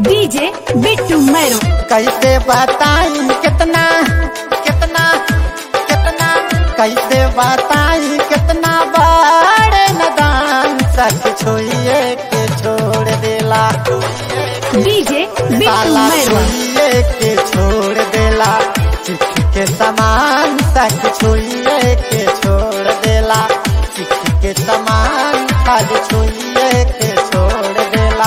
DJ Bittu मैरो कैसे बताई कितना कितना कितना कैसे बताई कितना बड़े नदान सच छोइए के छोड़ देला डीजे बिट्टू साला मैरो छोइए के छोड़ देला चिख के समान सच छोइए के छोड़ देला चिख के समान खाली छोइए के छोड़ देला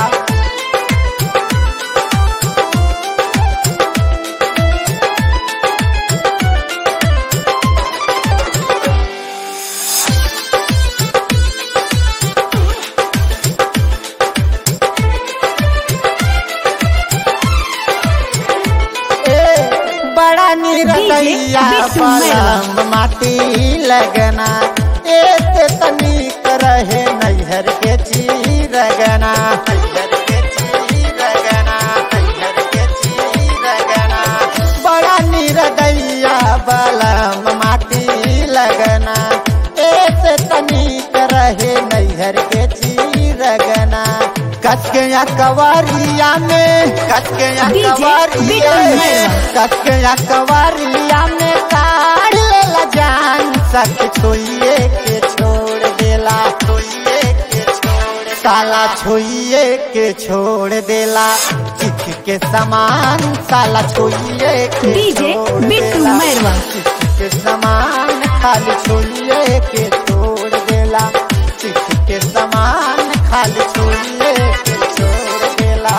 ए, बड़ा निरदैया बिट्टू मैरवा। पलम माटी लगना एक तनिक रहे नैहर के चीरगना नैहर के चीरगना नैहर के चीरगना बड़ा निरदैया बलम माटी लगना एक तनिक रहे नैहर के चीरगना कस के या कवरिया में कस के या डीजे कवरिया बिट्टू में मैरवा। कस के या कवरिया में काढ़ लेला जान सच छोइए के छोड़ देला छोइए के छोड़ साला छोइए के छोड़ देला चिख के समान साला छोइए के डीजे छोड़ बिट्टू देला। मैरवा। चिख के समान खाली छोइए के छोड़ देला चिख के समान खाली छोइए के छोड़ देला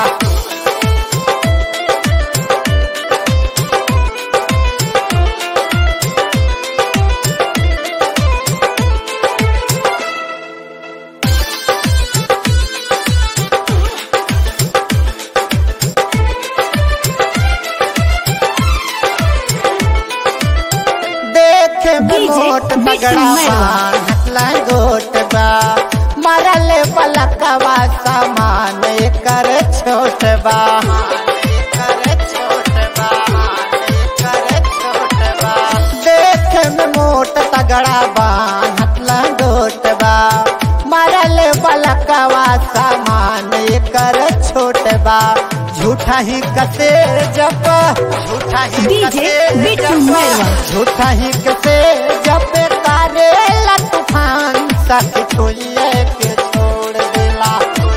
देखे डीजे मोट बिट्टू बगड़ा मैरवा। हसला गोट बा मरल पलकवा सामान कर छोट बा एकर छोट बा, एकर छोट बा। देखे में मोट तगड़ा बा हसला गोट बा मरल पलकवा सामान कर छोट बा झूठा ही कसे जब झूठा ही डीजे कसे बिट्टू जब मैरवा। झूठा ही कसे जब तारे तूफान सच छुइए के छोड़ देला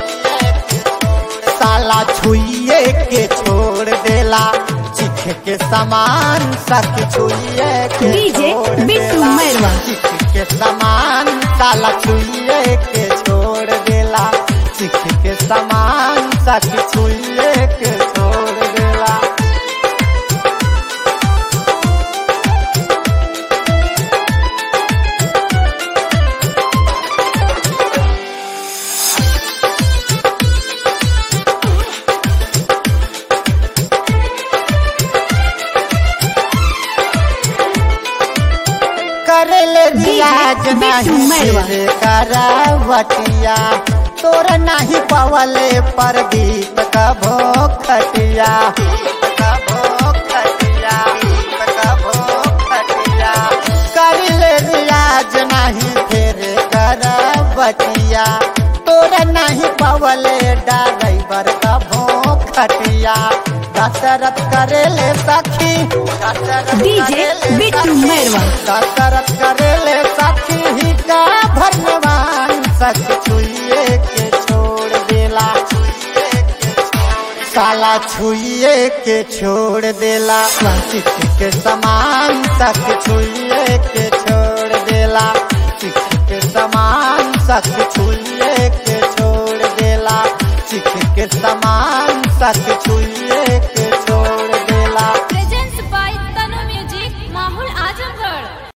साला छुइए के छोड़ देला चिख के समान सच छुइए के डीजे छोड़ बिट्टू देला। मैरवा। चिख के समान साला छुइए के छोड़ देला चिख के समान सच छुइए के छोड़ देला करले रियाज बिट्टू नहीं मैरवा। सिर करावटिया तोर नहीं पवले प्रदीप कभो खटिया करले रियाज नहीं फिर करावटिया तोर नहीं पवले ड्राइवर कभो खटिया दशरथ करेले सखी दशरथ डीजे करेले बिट्टू सखी। मैरवा। कसरत करेले साथी ही का भगवान सच छुइए के छोड़ देला साला छुइए के छोड़ देला चिख के समान सच छुइए के छोड़ देला चिख के समान सच छुइए के छोड़ देला चिख के समान सच छुइए